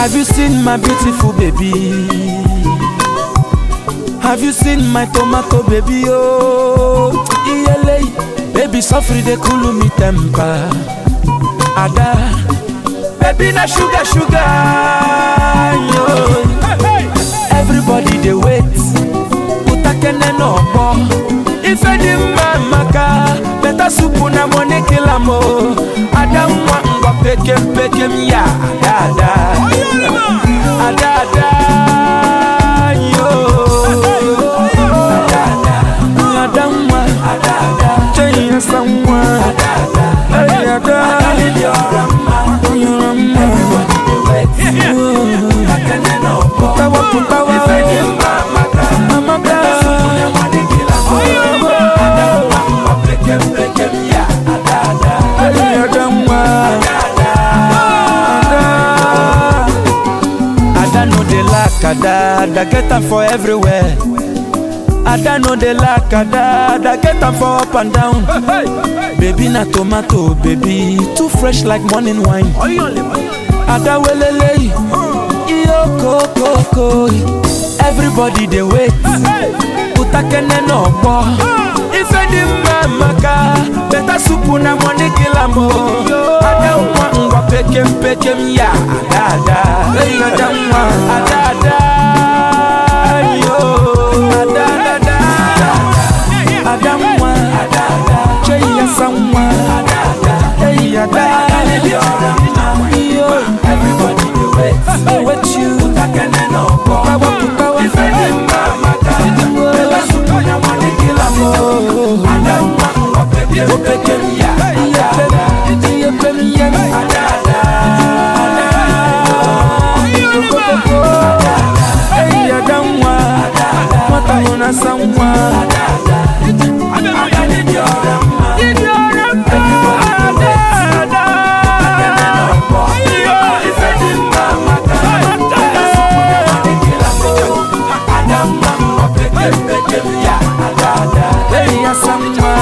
Have you seen my beautiful baby? Have you seen my tomato baby? Oh, iyele, baby suffer dey cool me temper. Ada, baby na sugar sugar. Yo. Everybody dey wait. Utakene no bo. Ife di mma maka. Better soup na money kill am o. Ada nwa ngwa pekem pekem ya. Ada ada. Ada ada. Yo. Ada ada. Ada nwa. Ada ada. Chenya sanwa. Ada ada. Hey ada. Yora mma. Yora mma. Everybody dey wait. Utakene no bo. Putawa putawa. Ife di mma maka. Amaka. Na money kill am o. Ada nwa ngwa pekem pekem ya. Ada ada. Hey ada nwa. Ada ada. Ada no dey lack ada, ada get am for everywhere. Ada no dey lack ada, ada get am for up and down. Baby na tomato, baby too fresh like morning wine. Ada welele, iyo kokoko. Everybody dey wait, utakene no gbọ́. Ife di mma maka, better soup na money kill am o. Ada nwa ngwa pekem pekem ya, ada ada. Hey, ada nwa, ada ada. Yo, ada ada. Ada nwa, ada ada. Chey ya sanwa, ada ada. Hey, ada. Yo, everybody dey wait. Wait you. Utakene no gbọ́. Putawa putawa. Ife di mma maka, better soup na money kill am o. Ada nwa ngwa pekem pekem ya, ada ada. Iye pem ya, ada ada. Hey, ada nwa, nwata hụ na asa nwa. Hey, asa nwa.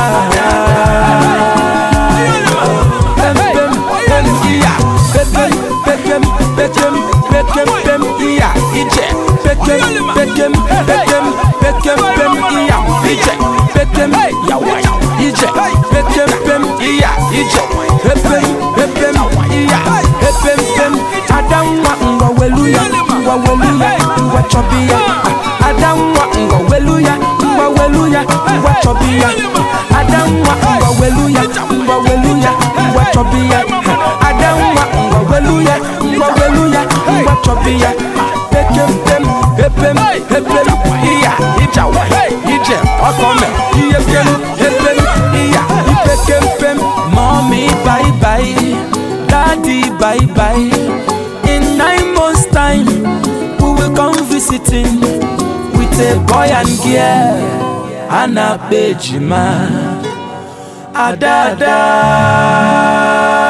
Pem, pem, pem, iya. Pekem, pekem, pekem, pekem, pem, iya. Ije. Pekem, pekem, pekem, pekem, pem, iya. Ije. Pekem, yawa. Ije. Pekem, pem, iya. Ije. Pepem, pepem, iya. Pepem, pem. Ada nwa ngwa welu ya, ngwa welu ya, ngwa chọbi ya. Ada nwa ngwa welu ya, ngwa welu ya, ngwa chọbi ya. Ada nwa ngwa welu ya, ngwa welu ya, ngwa chọbi ya. Ada nwa ngwa welu ya, ngwa welu ya, ngwa chọbi ya. Pekem pem, pepem, pepem, iya, ijawa, ije, ọkọme, iye pem, pepem, iya, ipekem pem. Mommy bye bye, daddy bye bye. In nine months time, we will come visiting with a boy and girl. Anna Bejima, Adada.